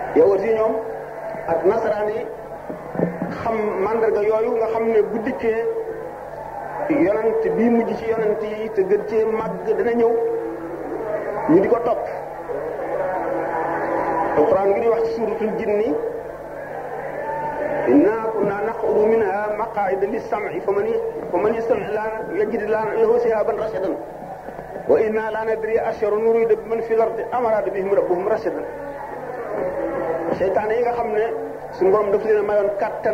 yawut yi ñoom ak nasaraan yi xam mandarga yooyu nga xam ne bu dikkee yonent bii mujj ci yonent yi te gën cee màgg dana ñëw ñu di ko topp alquran ngi di wax ci suratul jinni inna kunna naqudu minha maqaida lis-sam'i faman faman yastami' lana yajid lana lahu shihaban rashadan wa inna la nadri asharun nurida biman fil ardi am arada bihim rabbuhum rashadan seytaane yi nga xam ne suñu borom daf leen a mayoon kattan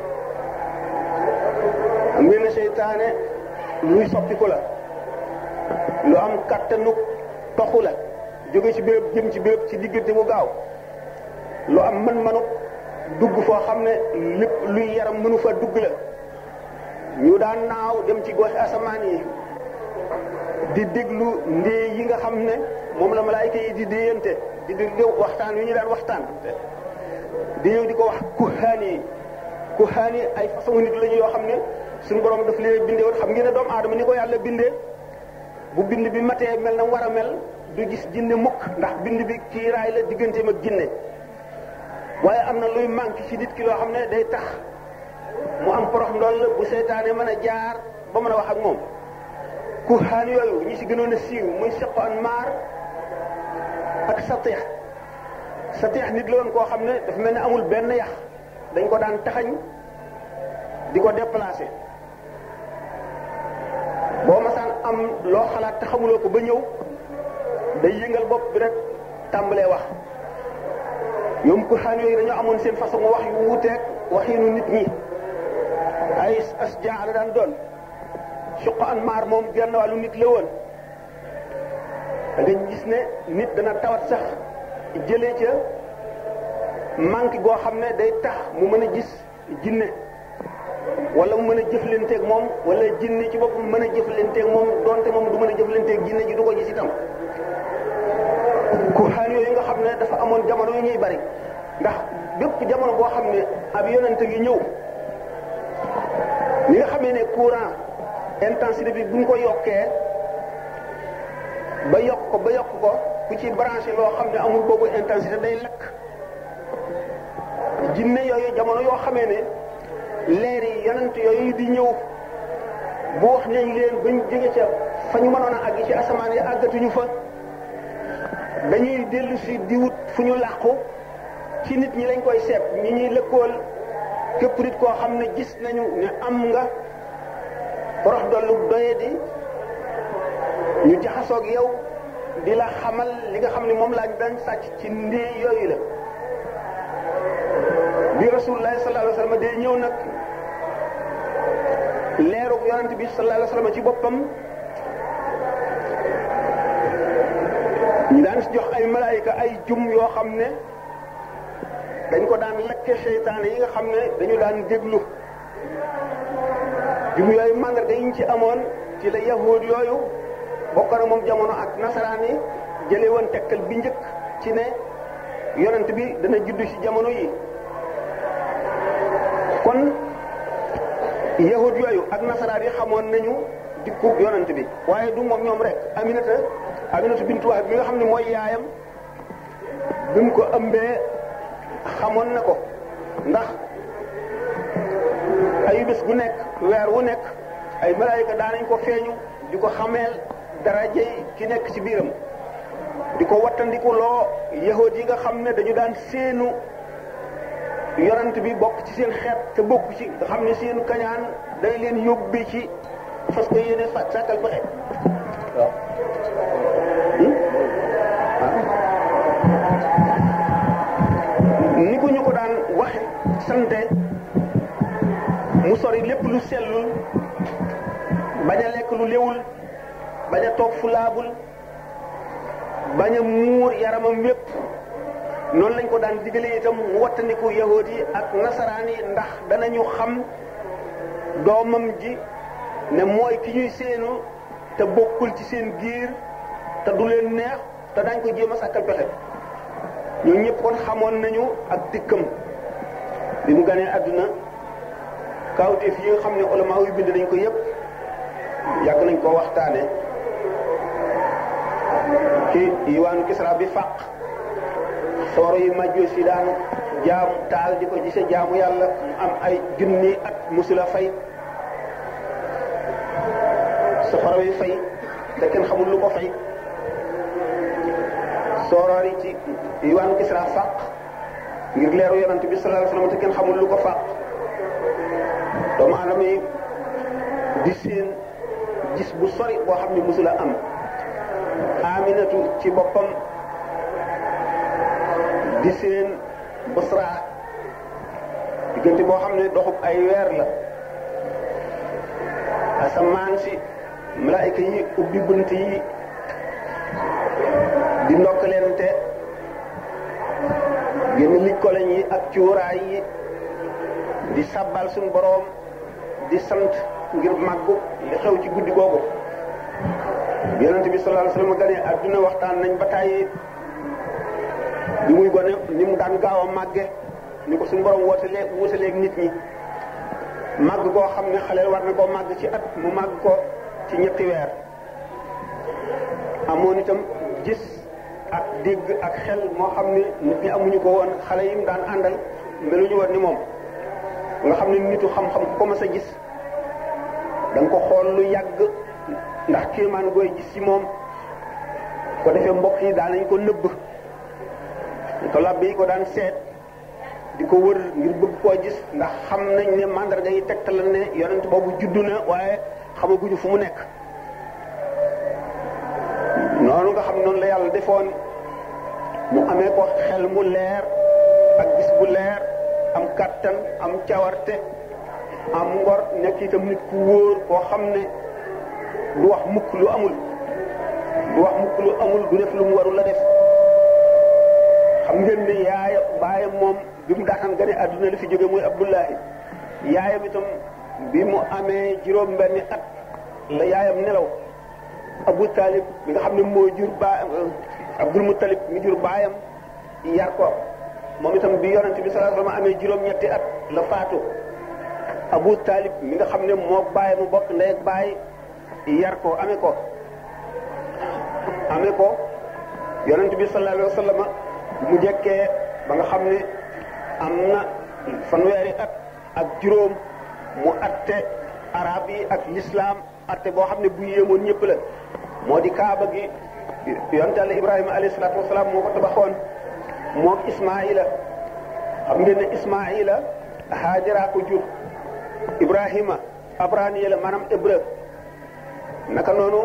am ngeen ne seytaane luy soppiku la lu am kattanu toxu la jóge ci béréb jëm ci béréb ci diggante bu gaaw lu am mën-mënu dugg foo xam ne lépp luy yaram mënu fa dugg la ñu daan naaw dem ci gox asamaan yi di déglu ndee yi nga xam ne moom la malaayika yi di déyante di déglu waxtaan yu ñu daan waxtaan di ñëw di ko wax kuhaan yi kuhaan yi ay façon nit lañu yoo xam ne suñu borom daf leen bindee woon xam ngeen ne doomu aadama ni ko yàlla bindee bu bind bi matee mel na war a mel du gis jinne mukk ndax bind bi kiiraay la digganteem ak jinne waaye am na luy manqué ci nit ki loo xam ne day tax mu am porox ndoll bu seytaane mën a jaar ba mën a wax ak moom kuhaan yooyu ñi ci gënoon a siiw muy seqo an maar ak satix satix nit la woon koo xam ne dafa mel ne amul benn yax dañ ko daan taxañ di ko déplacé boo masaan am loo xalaat te xamuloo ko ba ñëw day yëngal bopp bi rek tàmbalee wax ñoom kuhaan yooyu dañoo amoon seen façon wax yu wuuteeg waxinu nit ñi ay as jaa la daan doon suq an maar moom genn wàllu nit la woon da nga gis ne nit dana tawat sax jëlee ca manque goo xam ne day tax mu mën a gis jinne wala mu mën a jëflanteeg moom wala jinne ci boppam mën a jëflanteeg moom donte moom du mën a jëflanteeg jinne ji du ko gis itam kuhaan yooyu nga xam ne dafa amoon jamono yu ñuy bari ndax bépp jamono boo xam ne ab yonente gi ñëw li nga xamee ne courant intensité bi buñ ko yokkee ba yokk ko ba yokk ko ku ci branché loo xam ne amul boobu intensité day lakk jinne yooyu jamono yoo xamee ne leer yi yonent yooyu di ñëw bu wax nañ leen bañ jóge ca fa ñu mënoon a àgg ci asamaan yi àggatuñu fa dañuy dellu si di wut fu ñu làqu ci nit ñi lañ koy seet ñi ñuy lëkkool képp nit koo xam ne gis nañu ne am nga porox dollu doye di ñu jaxasoog yow di la xamal li nga xam ne moom lañ daan sàcc ci ndee yooyu la bi rasulullah sallallahu alayhi wasallam day ñëw nag leerug yonent bi sallallahu alayhi wasallam ci boppam ñu daan si jox ay malaayika ay jum yoo xam ne dañ ko daan lakke seytaane yi nga xam ne dañu daan déglu jum yooyu mandarga yi ñu ci amoon ci la yahud yooyu bokk na moom jamono ak nasaraan yi jëlee woon tegtal bi njëkk ci ne yonent bi dana juddu ci jamono yi kon yahud yooyu ak nasaraan yi xamoon nañu dikku yonent bi waaye du moom ñoom rek aminata aminata bintu wahab bi nga xam ne mooy yaayam bi mu ko ëmbee xamoon na ko ndax ay bés gu nekk weer wu nekk ay malaayika daanañ ko feeñu di ko xameel darajey ki nekk ci biiram di ko wattandiku loo yahud yi nga xam ne dañu daan seenu yonent bi bokk ci seen xeet te bokk ci nga xam ne seenu kañaan day leen yóbbi ci fas ko yéene sa sàkkal pexe waaw ni ko ñu ko daan waxe sante mu sori lépp lu sellul bañ a lekk lu léwul bañ a toog fu laabul bañ a muur yaramam wépp noonu lañ ko daan digale itam mu wattandiku yahood yi ak nasaraan yi ndax danañu xam doomam ji ne mooy ki ñuy seenu te bokkul ci seen giir te du leen neex te dañ ko jéem a sàkkal pexe ñun ñëpp kon xamoon nañu ak dikkam bi mu ganee àdduna kawteef yi nga xam ne ulama yu bind nañ ko yëpp yàgg nañ ko waxtaane ci yiwaanu Kisra bi fàq sawara yu majjoos yi daan jaamu taal di ko gise jaamu yàlla mu am ay junni at musula fay safara yi fay te kenn xamul lu ko fay sooroor yi ci diwaanu Kisra fàq ngir leeru yonante bi sallallahu alayhi wasallam te kenn xamul lu ko fàq doomu aadama yi di seen gis bu sori boo xam ne musula am aminatu ci boppam di seen busra diggante boo xam ne doxub ay weer la asamaan si malaayika yi ubbi bunt yi di ndokkalente génn lij koloñ yi ak cuuraay yi di sabbal suñu boroom di sant ngir màggu li xew ci guddi googu yonent bi sallallahu alayhi wasallam gane adduna waxtaan nañ ba tàyyi bi muy gone ni mu daan gaaw a màgge ni ko suñu borom wootalee wutaleeg nit ñi màgg koo xam ne xaleel war na koo màgg ci at mu màgg ko ci ñetti weer amoon itam gis ak dégg ak xel moo xam ne nit ñi amuñu ko woon xale yi mu daan àndal meluñu woon ni moom nga xam ne nitu xam-xam ku ko mas a gis da nga ko xool lu yàgg ndax kéemaan gooy gis ci moom ko defee mbokk yi daan nañ ko nëbb ko labbe yi ko daan seet di ko wër ngir bëgg koo gis ndax xam nañ ne mandarga yi tegtal ne yonent boobu juddu na waaye xamaguñu fu mu nekk noonu nga xam noonu la yàlla defoon mu amee ko xel mu leer ak gis bu leer am kàttan am cawarte am ngor nekk itam nit ku wóor koo xam ne du wax mukk lu amul du wax mukk lu amul du def lu mu warul la def xam ngeen ne yaaya baayam moom bi mu daataan gane àdduna li fi jóge muy Abdullahi yaayam itam bi mu amee juróom benni at la yaayam nelaw Abu Talib mi nga xam ne moo jur ba Abdul Muttalib mi jur baayam yar ko moom itam bi yonent bi sallallahu alayhi wasallam amee juróom-ñetti at la faatu Abu Talib mi nga xam ne moo baay mu bokk ndey ak baay yar ko amee ko amee ko yonent bi sallallahu alayhi wasallam mu jekkee ba nga xam ne am na fanweeri at ak juróom mu atte arab yi ak l'islam atte boo xam ne bu yéemoon ñëpp la moo di kaaba gi yonent Yàlla Ibrahima alayhi salaatu wasalaam moo ko tabaxoon moom Ismaïla xam ngeen ne Ismaïla Haajara ko jur Ibrahima abraniya la maanaam hébreu naka noonu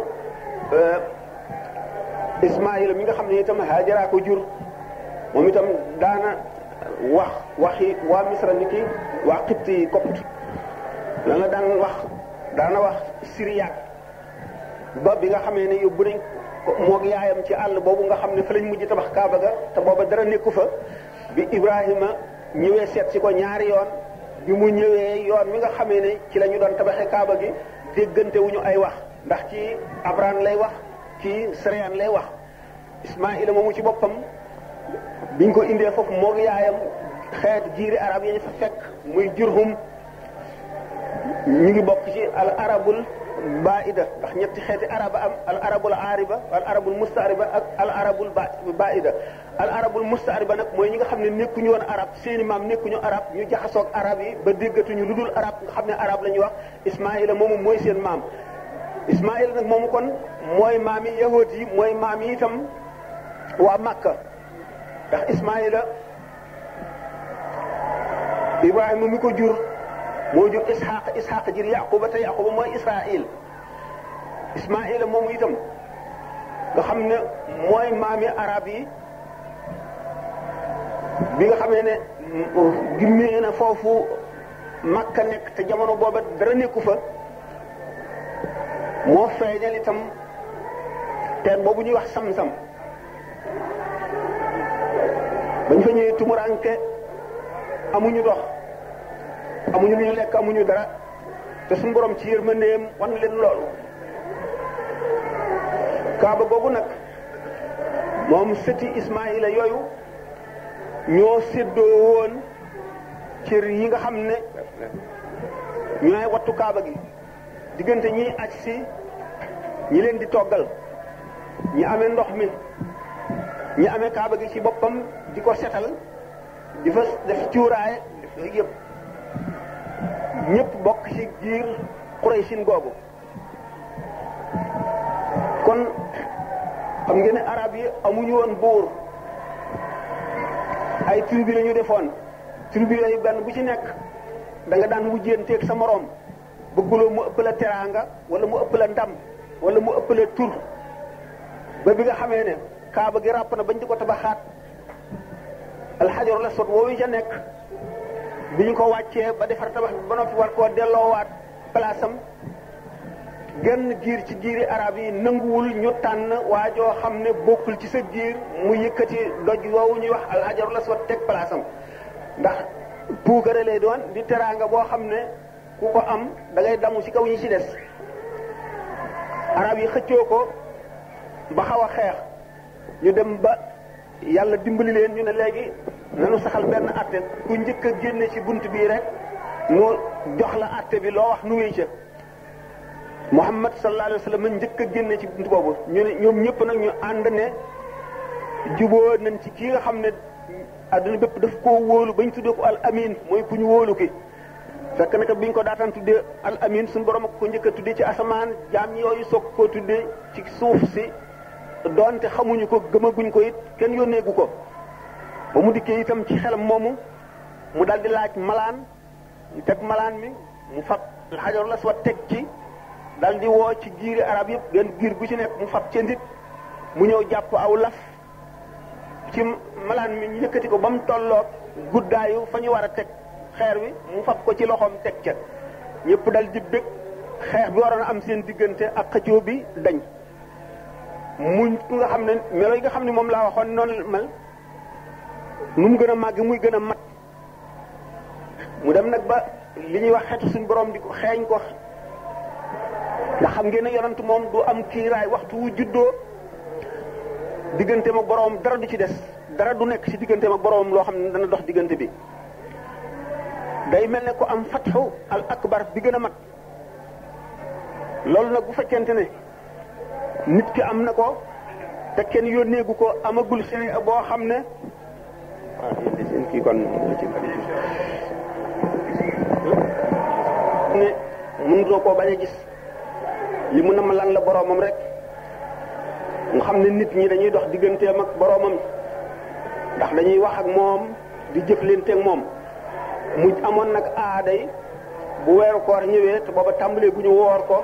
Ismaïla mi nga xam ne itam Haajara ko jur moom itam daana wax waxi waa Misra ni ki waa Xibt yi Copte lan la daan wax daana wax Syriaque ba bi nga xamee ne yóbbu nañ moog yaayam ci àll boobu nga xam ne fa lañ mujj tabax Kaaba ga te booba dara nekku fa bi Ibrahima ñëwee seet si ko ñaari yoon bi mu ñëwee yoon mi nga xamee ne ci la ñu doon tabaxee Kaaba gi déggante wuñu ay wax ndax ci Abraham lay wax ci Syrian lay wax Ismaïla moomu ci boppam biñ ko indee foofu moog yaayam xeet jiiri arab yi ñu fa fekk muy Jurhum ñu ngi bokk ci al arabul baida ndax ñetti xeeti araba am al arabul aariba al arabul mustaariba ak al arabul baida al arabul mustaariba nag mooy ñi nga xam ne nekkuñu woon arab seeni maam nekkuñu arab ñu jaxasoog arab yi ba déggatuñu lu dul arab nga xam ne arab la ñuy wax ismaila moomu mooy seen maam ismaila nag moomu kon mooy maam yi yahood yi mooy maam yi itam waa Makka ndax ismaila ibrahima mi ko jur moo jur isxaq isxaq jur yaquba te yaquba mooy israil ismaila moomu itam nga xam ne mooy maami arab yi bi nga xamee ne gimmee na foofu makka nekk te jamono booba dara nekku fa moo feeñal itam teen boobu ñuy wax sam-sam bañ fa ñëwee tumuranke amuñu dox amuñu lu ñu lekk amuñu dara te suñu borom ci yërmandeem wan leen loolu kaaba googu nag moom sëti Ismaïla yooyu ñoo séddoo woon cër yi nga xam ne ñooy wattu kaaba gi diggante ñiy aj si ñi leen di toggal ñi amee ndox mi ñi amee kaaba gi ci boppam di ko setal di fa def cuuraay def yëpp ñëpp bokk ci giir Quraysin googu kon xam ngeen ne arab yi amuñu woon buur ay tribu la ñu defoon tribu yooyu benn bu ci nekk da nga daan wujjeenteeg sa moroom bëgguloo mu ëpp la teraanga wala mu ëpp la ndam wala mu ëpp la tur ba bi nga xamee ne kaaba gi ràpp na bañ di ko tabaxaat alxajar la sot woowu ca nekk bi ñu ko wàccee ba defar tabax bi ba noppi war koo delloowaat place am genn giir ci giiri arab yi nanguwul ñu tànn waa joo xam ne bokkul ci sa giir mu yëkkati doj woowu ñuy wax alxajar la sot teg place am ndax puukare lay doon di teraanga boo xam ne ku ko am da ngay damu ci kaw ñi ci des arab yi xëccoo ko ba xaw a xeex ñu dem ba yàlla dimbali leen ñu ne léegi nanu saxal benn atte ku njëkk a génne ci bunt bii rek nu jox la atte bi loo wax nu wéy ca Muhammad sallallahu alayhi wa sallam njëkk a génne ci bunt boobu ñu ne ñoom ñëpp nag ñu ànd ne juboo nañ ci kii nga xam ne adduna bépp daf koo wóolu bañ tuddee ko al amin mooy ku ñu wóolu ki fekk naka biñ ko daataan tuddee al amin suñu borom ak ko njëkk a tuddee ci asamaan jaam yooyu soog koo tuddee ci suuf si doonte xamuñu ko gëmaguñ ko it kenn yónneegu ko ba mu dikkee itam ci xelam moomu mu dal di laaj malaan ñu teg malaan mi mu fab xajarul aswad teg ci dal di woo ci giiri arab yëpp benn giir gu ci nekk mu fab ca ndit mu ñëw jàpp aw laf ci malaan mi ñu yëkkati ko ba mu tolloog guddaayu fa ñu war a teg xeer wi mu fab ko ci loxoom teg ca ñëpp dal di bëgg xeex bi waroon a am seen diggante ak xëccoo bi dañ muñ ku nga xam ne melo yi nga xam ne moom laa waxoon noonu mel nu mu gën a màgg muy gën a mat mu dem nag ba li ñuy wax xetu suñu borom di ko xeeñ ko nga xam ngeen ne yonent moom du am kiiraay waxtu wu juddoo digganteem ak boroom dara du ci des dara du nekk ci digganteem ak boroom loo xam ne dana dox diggante bi day mel ne ko am fatxu al akbar bi gën a mag loolu nag bu fekkente ne nit ki am na ko te kenn yónneegu ko amagul sene boo xam ne waaw yéen de seen kii kon ci ne mënutoo koo bañ a gis li mu nam lan la boroomam rek nga xam ne nit ñi dañuy dox digganteem ak boroomam ndax dañuy wax ak moom di jëflante ak moom mu amoon nag aaday bu weeru koor ñëwee te booba tàmbalee bu ñu woor ko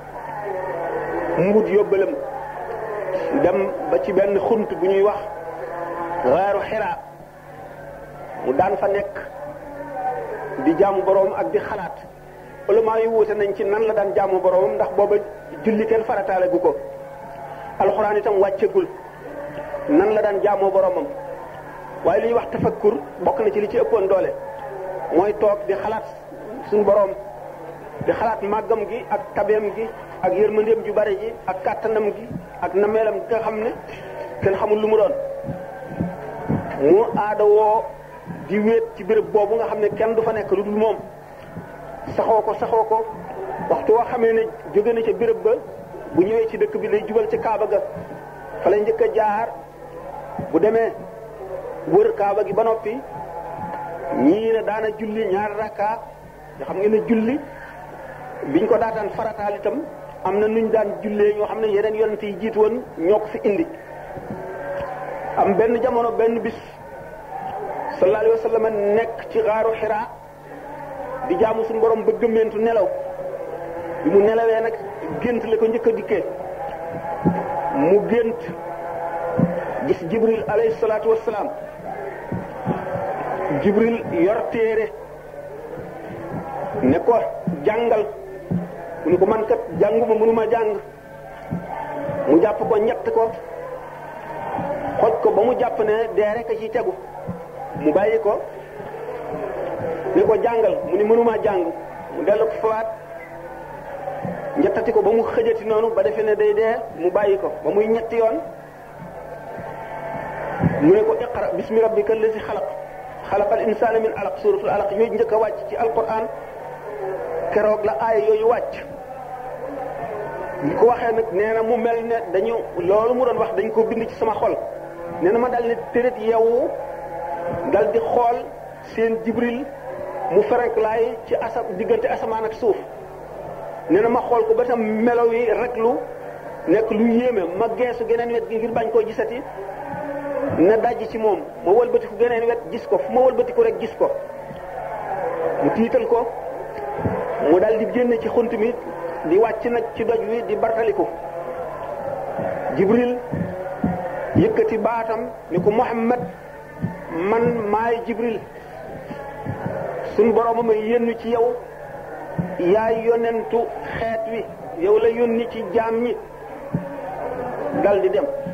mbut yóbbalam dem ba ci benn xunt bu ñuy wax weeru xiraa mu daan fa nekk di jaamu boroom ak di xalaat ulama yi wuute nañ ci nan la daan jaamu boroomam ndax booba julli kenn farataale gu ko alxuraan itam wàccegul nan la daan jaamoo boroomam waaye li ñuy wax tafakkur bokk na ci li ci ëppoon doole mooy toog di xalaat suñu boroom di xalaat màggam gi ak tabeem gi ak yërmandeem ju bari ji ak kàttanam gi ak nameelam gi nga xam ne kenn xamul lu mu doon mu aada woo di wéet ci béréb boobu nga xam ne kenn du fa nekk lu dul moom saxoo ko saxoo ko waxtu woo xamee ne jóge na ca béréb ba bu ñëwee ci dëkk bi lay jubal ci kaaba ga fa lay njëkk a jaar bu demee wër kaaba gi ba noppi ñii ne daana julli ñaari rakka nga xam ngeen ne julli biñ ko daataan farataal itam am na nuñ daan jullee ñoo xam ne yeneen yonent yi jiitu woon ñoo ko fi indi am benn jamono benn bis sallallahu alayhi wa sallam nekk ci xaaru xiraa di jaamu suñu borom ba gëmmeentu nelaw bi mu nelawee nag gént la ko njëkk a dikkee mu gént gis jibril alayhi salaatu wassalaam jibril yor téere ne ko jàngal mu ne ko man kat jànguma mënuma jàng mu jàpp ko ñett ko xoj ko ba mu jàpp ne dee rek a ci tegu mu bàyyi ko ne ko jàngal mu ni mënuma jàng mu dellu ko fawaat ñettati ko ba mu xëjati noonu ba defee ne day dee mu bàyyi ko ba muy ñetti yoon mu ne ko iqra bismi rabbika allazi xalaq xalaqal insaana min alaq suratul alaq yooyu njëkk a wàcc ci alquran keroog la aaya yooyu wàcc li ko waxee nag nee na mu mel ne dañu loolu mu doon wax dañ ko bind ci sama xol nee na ma dal ne tërët yeewu dal di xool seen jibril mu ferenklaay ci asa diggante asamaan ak suuf nee na ma xool ko ba tam melo yi rek lu nekk lu yéeme ma geesu geneen wet gi ngir bañ koo gisati na dajj ci moom ma wëlbatiku geneen wet gis ko fu ma wëlbatiku rek gis ko mu tiital ko mu dal di génn ci xunt mi di wàcc nag ci doj wi di bartaliku jibril yëkkati baatam ni ko muhammad man maay jibril suñ borooma ma yénnu ci yow yaay yonentu xeet wi yow la yónni ci jaam ñi dal di dem